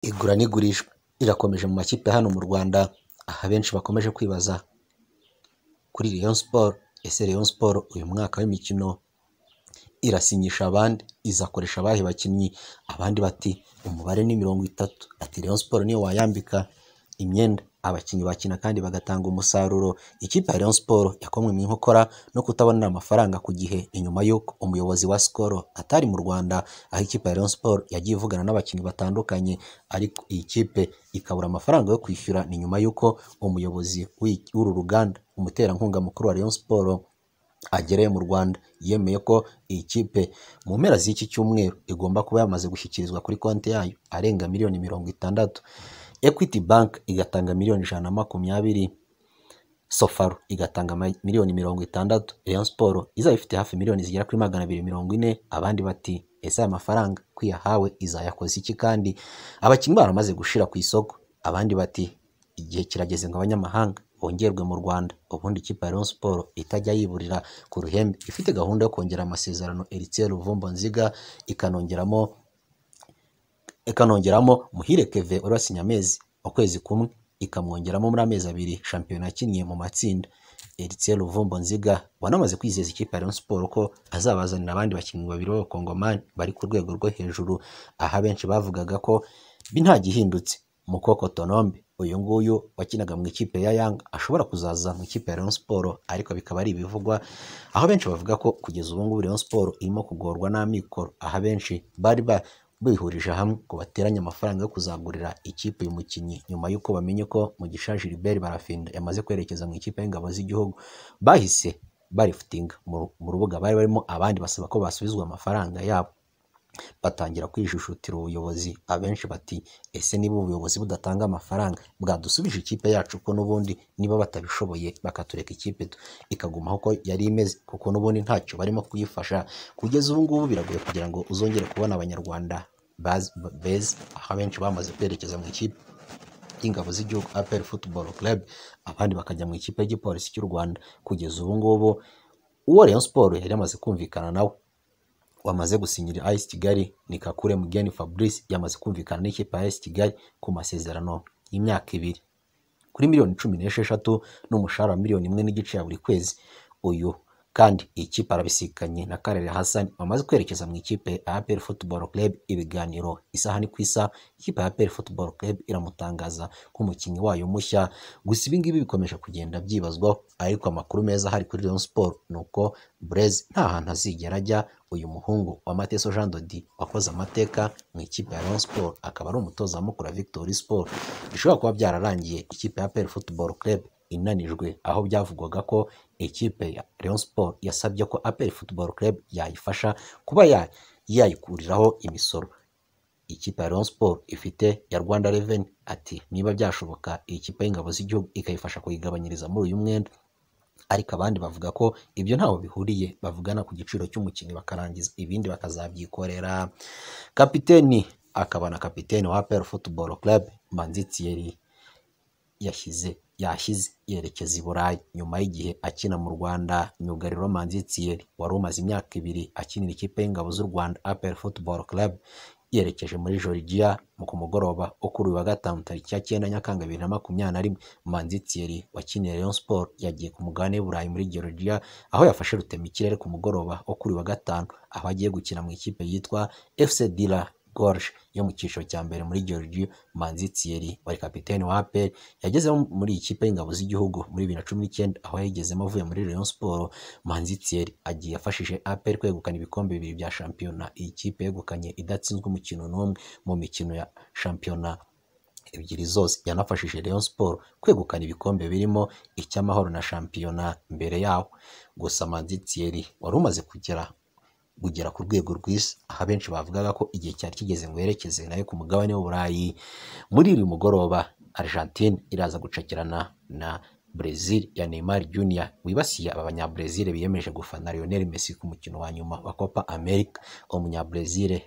Igura n'igurishwa rirakomeje mu makipe hano mu Rwanda, aho abenshi bakomeje kwibaza kuri Rayon Sports, ese Rayon Sports uyu mwaka w'imikino irasinyisha abandi, izakoresha abahe bakinnyi? Abandi bati umubare ni mirongo itatu, ati Rayon Sports niyo wayambika imyenda abakinnyi bakina kandi bagatanga umusaruro. Ikipe ya Rayon Sports yakomwe mu nkokora no kutabonera amafaranga ku gihe, inyuma y'uko umuyobozi wa Skol atari mu Rwanda, aho ikipe ya Rayon Sports yagiye ivugana n'abakinnyi batandukanye, ariko iyi kipe ikabura amafaranga yo kwishyura, ni nyuma y'uko umuyobozi w'uru ruganda, umuterankunga mukuru wa Rayon Sports agereye mu Rwanda, yemeye ko iyi kipe mu mpera z'iki cyumweru igomba kuba yamaze gushyikirizwa kuri konti yayo arenga miliyoni mirongo itandatu. Equity bank igatanga miliyoni ijana na makumyabiri, Sofaro igatanga miliyoni mirongo itandatu, Rayon Sports izaba ifite hafi miliyoni zigera kuri magana abiri mirongo ine, abandi bati ese aya mafaranga ko iyahawe izayakoza iki kandi? Abakinnyi baramaze gushira ku isoko, abandi bati igihe kirageze ngo abanyamahanga bongerwe mu Rwanda, ubundi ikipe ya Rayon Sports itajya yiburira ku ruhembe, ifite gahunda yo kongera amasezerano Heritier Ruvumbo Nziga, ikanongeramo ikanongeramo Muhire Kevin wari wasinye amezi ukwezi kumwe, ikamwongeramo muri amezi abiri shampiyona yakiniye mu matsinda. Heritier Ruvumbo Nziga wanamaze kwizeza ikipe ya Rayon Sports ko azabazanira abandi bakinnyi babiri b'abakongomani bari ku rwego rwo hejuru, aho abenshi bavugaga ko nta gihindutse Mukoko Tonombe uyu nguyu wakinaga mu ikipe ya Yanga ashobora kuzaza mu ikipe ya Rayon Sports, ariko bikaba ari ibivugwa, aho benshi bavuga ko kugeza ubu ngubu Rayon Sports irimo kugorwa n'amikoro, aho abenshi bari ba bihurije hamwe ngo bateranye amafaranga yo kuzagurira ikipe uyu mukinnyi, nyuma y'uko bamenye ko Mugisha Gilbert Barafinda yamaze kwerekeza mu ikipe y'ingabo z'igihugu, bahise barifutinga mu rubuga bari barimo, abandi basaba ko basubizwa amafaranga yabo, batangira kwijujutira ubuyobozi, abenshi bati ese niba ubuyobozi budatanga amafaranga bwadusubije ikipe yacu ko n'ubundi niba batabishoboye bakatureka ikipe ikagumaho uko yari imeze, kuko n'ubundi ntacyo barimo kuyifasha, kugeza ubu ngubu biragoye kugira ngo uzongere kubona abanyarwanda beza, aho abenshi bamaze kwerekeza mu ikipe y'ingabo z'igihugu APR Football Club, abandi bakajya mu ikipe y'igipolisi cy'u Rwanda, kugeza ubu ngubu uwo Rayon Sports yari yamaze kumvikana nawe wamaze gusinyira AS Kigali ni Kakule Mugeni Fabrice yamaze kumvikana n'ikipe ya AS Kigali ku masezerano y'imyaka ibiri kuri miliyoni cumi n'esheshatu n'umushahara wa miliyoni imwe n'igice ya buri kwezi uyu kandi iyi kipe arabisikanye na Karere Hassan bamaze kwerekeza mu ikipe ya APR Football Club ibiganiro isaha ni ku isaha ikipe ya APR Football Club iramutangaza nk'umukinnyi wayo mushya gusa ibi ngibi bikomeje kugenda byibazwaho ariko amakuru meza ahari kuri Rayon Sports ni uko Blaise nta hantu azigera ajya uyu muhungu wa Mateso Jean Dodi wakoze amateka mu ikipe ya Rayon Sports akaba ari umutoza mukuru wa Victory Sport bishobora kuba byararangiye ikipe ya APR Football Club inanijwe aho byavugwaga ko ikipe ya Rayon Sports yasabye ko APR Football Club yayifasha kuba yayikuriraho imisoro ikipe ya Rayon Sports ifite ya Rwanda Revenue ati niba byashoboka iyi kipe y'ingabo z'igihugu ikayifasha kuyigabanyiriza muri uyu mwenda ariko abandi bavuga ko ibyo ntaho bihuriye bavugana ku giciro cy'umukinnyi bakarangiza ibindi bakazabyikorera kapiteni akaba na kapiteni wa APR Football Club Manzi Thierry yashyize yashyize yerekeza i Burayi nyuma y'igihe akina mu Rwanda myugariro Manzi Thierry wari umaze imyaka ibiri akinira ikipe y'ingabo z'u Rwanda APR Football Club yerekeje muri Georgia mu ku mugoroba wo kuri uyu wa gatanu tariki ya cyenda Nyakanga bibiri na makumyabiri na rimwe Manzi Thierry wakiniye Rayon Sports yagiye ku mugabane w'i Burayi muri Georgia aho yafashe rutemikirere ku mugoroba wo kuri uyu wa gatanu aho agiye gukina mu ikipe yitwa FC Dila Gorge yo mu cyiciro cya mbere muri Georgia Manzi Thierry wari kapiteni wa APR yagezemo muri ikipe y'ingabo z'igihugu muri bibiri na cumi n'icyenda aho yayigezemo avuye muri Rayon Sports Manzi Thierry agiye afashije APR kwegukana ibikombe bibiri bya shampiyona iyi kipe yegukanye idatsinzwe umukino n'umwe mu mikino ya shampiyona ebyiri zose yanafashije Rayon Sports kwegukana ibikombe birimo icy'amahoro na shampiyona mbere yaho gusa Manzi Thierry wari umaze kugera kugera ku rwego rwiza aho abenshi bavugaga ko igihe cyari kigeze ngo yerekeze nayo ku mugabane w'uburayi muri uyu mugoroba Argentine iraza gucakirana na Brazil ya Neymar Junior wibasiye aba banyabrazil biyemeje gufana Lionel Messi ku mukino wa nyuma wa Copa America umunyabrazil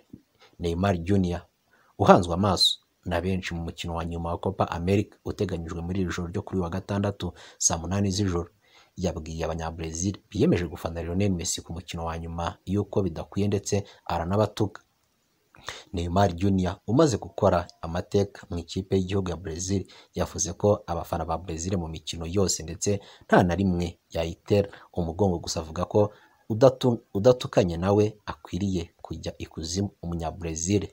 Neymar Junior uhanzwe amaso na benshi mu mukino wa nyuma wa Copa America uteganyijwe muri iri joro ryo kuri wa gatandatu saa munani z'ijoro yabwiye abanyabrazil biyemeje gufana Lionel Messi ku mukino wa nyuma y'uko bidakwiye ndetse aranabatuka Neymar Junior umaze gukora amateka mu ikipe y'igihugu ya Brazil yavuze ko abafana ba Brazil mu mikino yose ndetse nta na rimwe yayitera umugongo gusa avuga ko udatu- udatukanye nawe akwiriye kujya ikuzimu umunyabrezil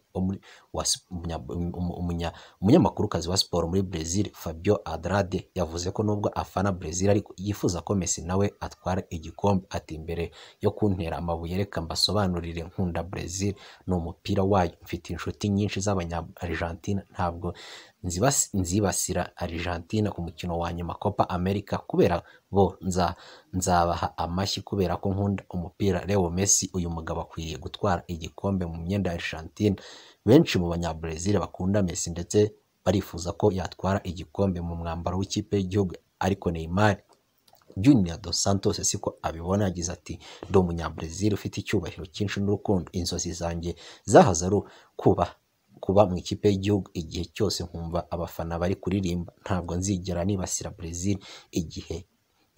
umunyamakurukazi wa siporo muri brezil fabio adrade yavuze ko nubwo afana brezil ariko yifuza ko messi nawe atwara igikombe ati mbere yo kuntera amabuye reka mbasobanurire nkunda brezil ni umupira wayo mfite inshuti nyinshi z'abanya argentina ntabwo nzibas- nzibasira argentina ku mukino wa nyuma copa america kubera bo nza nzabaha amashyi kubera ko nkunda umupira Leo Messi uyu mugabo akwiye gutwara igikombe mu myenda ya Argentina benshi mu banyabrezil bakunda Messi ndetse barifuza ko yatwara igikombe mu mwambaro w'ikipe y'igihugu ariko Neymar Junior dos Santos siko abibona yagize ati ndi umunyabrezil ufite icyubahiro cyinshi n'urukundo inzozi zanjye zahoze ari kuba kuba mu ikipe y'igihugu igihe cyose nkumva abafana bari kuririmba ntabwo nzigera nibasira Brazil igihe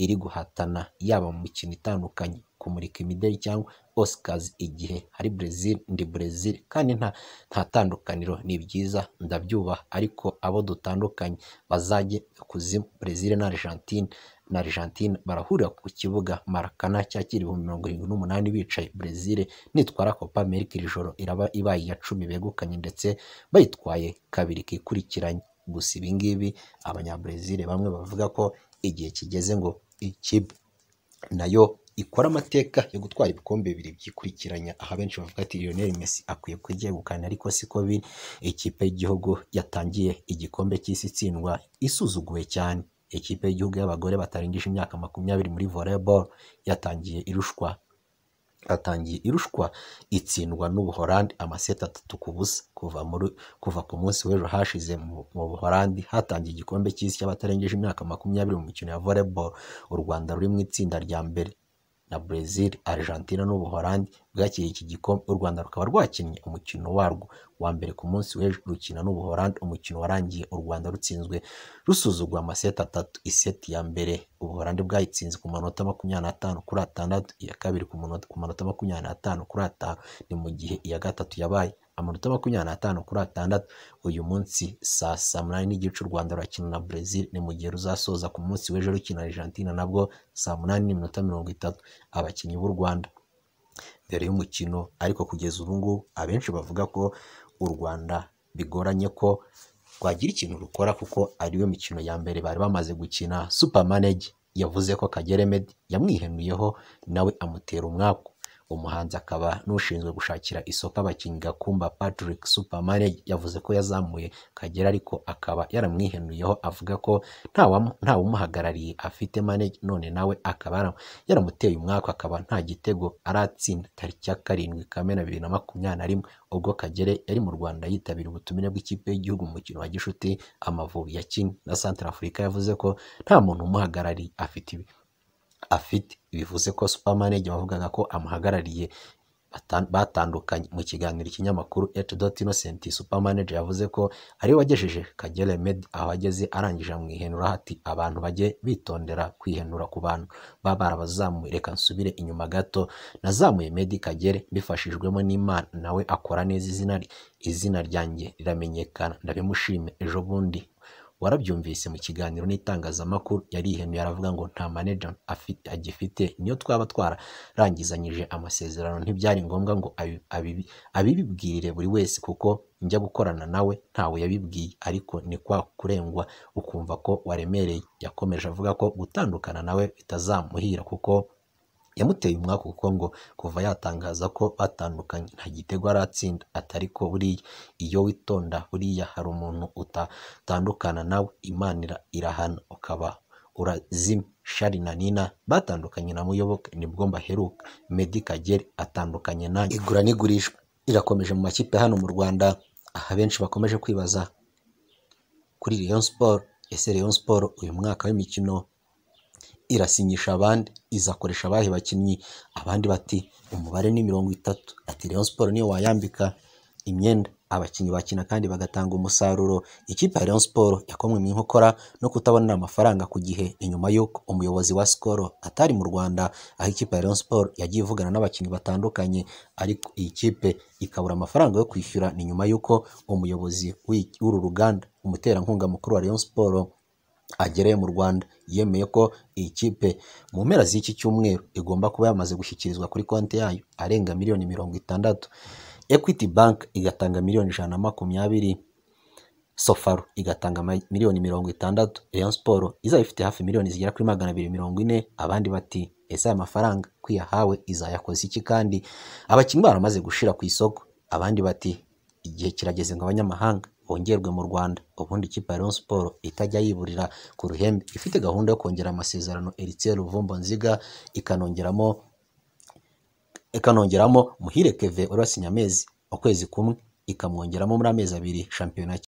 iri guhatana yaba mu mikino itandukanye kumurika imideli cyangwa Oscars igihe hari Brazil ndi Brazil kandi nta nta tandukaniro ni byiza ndabyubaha ariko abo dutandukanye bazajye kuzimu Brazil na Argentine na Argentine barahurira ku kibuga Maracana cyakira ibihumbi mirongo irindwi n'umunani bicaye Brazil nitwara Copa America iri joro iraba ibaye iya cumi begukanye ndetse bayitwaye kabiri kikurikiranye gusa ibi ngibi abanyabrezil bamwe bavuga ko igihe kigeze ngo ikipe nayo ikora amateka yo gutwara ibikombe bibiri byikurikiranya aha benshi bavuga ati Lionel Messi akwiye kuryegukana ariko siko biri ikipe y'igihugu yatangiye igikombe cy'isi itsindwa isuzuguwe cyane ikipe y'igihugu y'abagore batarengeje imyaka makumyabiri muri volleyball yatangiye irushwa atangiye irushwa itsindwa n'ubuhorandi amaseti atatu ku busa kuva muri kuva ku munsi w'ejo hashize mu mu buhorandi hatangiye igikombe cy'isi cy'abatarengeje imyaka makumyabiri mu mikino ya volleyball u rwanda ruri mu itsinda rya mbere na brezil argentina n'ubuhorandi bwakiriye iki gikombe u rwanda rukaba rwakinnye umukino warwo wa mbere ku munsi w'ejo rukina n'ubuhorandi umukino warangiye u rwanda rutsinzwe rusuzugwa amaseti atatu iseti ya mbere ubuhorandi bwayitsinze ku manota makumyabiri n'atanu kuri atandatu iya kabiri ku manota- ku manota makumyabiri n'atanu kuri atanu ni mu gihe iya gatatu yabaye amanota makumyabiri n'atanu kuri atandatu uyu munsi saa saa munani n'igice u rwanda rurakina na brezil ni mu gihe ruzasoza ku munsi w'ejo rukina argentina nabwo saa munani n'iminota mirongo itatu abakinnyi b'u rwanda mbere y'umukino ariko kugeza ubu ngubu abenshi bavuga ko u rwanda bigoranye ko rwagira ikintu rukora kuko ariyo mikino ya mbere bari bamaze gukina supamanege yavuze ko kagere medi yamwihenuyeho nawe amutera umwaku umuhanzi akaba n'ushinzwe gushakira isoko abakinnyi gakumba patrick supermanage yavuze ko yazamuye kagera ariko akaba yaramwihenuyeho avuga ko ntawamu- ntawumuhagarariye afite manage none nawe akaba yara- yaramuteye umwaka akaba nta gitego aratsinda tariki ya karindwi kamena bibiri na makumyabiri na rimwe ubwo kagere yari mu rwanda yitabira ubutumire bw'ikipe y'igihugu mu mukino wa gishuti amavubi ya kenya na santarafurika yavuze ko nta muntu umuhagarariye afite ibi afite bivuze ko supermanage wavugaga ko amuhagarariye batan- batandukanye mu kiganiro ikinyamakuru etudot innocent supermanage yavuze ko ariwe wagejeje kagere med aho ageze arangije amwihenura ati abantu bajye bitondera kwihenura ku bantu baba barabazamuye reka nsubire inyuma gato nazamuye medi kagere mbifashijwemo n'imana nawe akora neza izina rye izina ryanjye riramenyekana ndabimushime ejo bundi warabyumvise mu kiganiro n'itangazamakuru yarihenuye aravuga ngo nta maneja afi- agifite niyo twaba twararangizanyije amasezerano ntibyari ngombwa ngo abi- abibi- abibibwirire buri wese kuko njya gukorana nawe ntawe yabibwiye ariko ni kwa kurengwa ukumva ko waremereye yakomeje avuga ko gutandukana nawe bitazamuhira kuko yamuteye umwaka kuko ngo kuva yatangaza ko batandukanye nta gitego aratsinda atari ko buriya iyo witonda buriya hari umuntu utatandukana nawe imana ira- irahana ukaba urazima shari na nina batandukanye na muyoboke nibwo mbaheruka medi kagere atandukanye nanjye igura n'igurishwa rirakomeje mu makipe hano mu rwanda aha benshi bakomeje kwibaza kuri Rayon Sport ese Rayon Sport uyu mwaka w'imikino irasinyisha abandi izakoresha abahe bakinnyi abandi bati umubare ni mirongo itatu ati Rayon Sport niyo wayambika imyenda abakinnyi bakina kandi bagatanga umusaruro ikipe ya Rayon Sports yakomwe mu inkokora no kutabonera amafaranga ku gihe inyuma y'uko umuyobozi wa Skol atari mu Rwanda aho ikipe ya Rayon Sports yagiye ivugana n'abakinnyi batandukanye ariko iyi kipe ikabura amafaranga yo kwishyura ni nyuma y'uko umuyobozi w'iki- w'uru ruganda umuterankunga mukuru wa Rayon Sports agereye mu Rwanda yemeye ko iyi kipe mu mpera z'iki cyumweru igomba kuba yamaze gushyikirizwa kuri konti yayo arenga miliyoni mirongo itandatu Equity Bank igatanga miliyoni ijana na makumyabiri Sofaro igatanga ama- miliyoni mirongo itandatu Rayon Sports izaba ifite hafi miliyoni zigera kuri magana abiri mirongo ine abandi bati ese aya mafaranga kwiyahawe izayakoza iki kandi abakinnyi baramaze gushira ku isoko abandi bati igihe kirageze ngo abanyamahanga bongerwe mu Rwanda ubundi ikipe ya Rayon Sports itajya yiburira ku ruhembe ifite gahunda yo kongera amasezerano Eritse Ruvumbo Nziga ikanongeramo ikanongeramo Muhire Keve urasinya amezi ukwezi kumwe ikamwongeramo muri amezi abiri shampiyona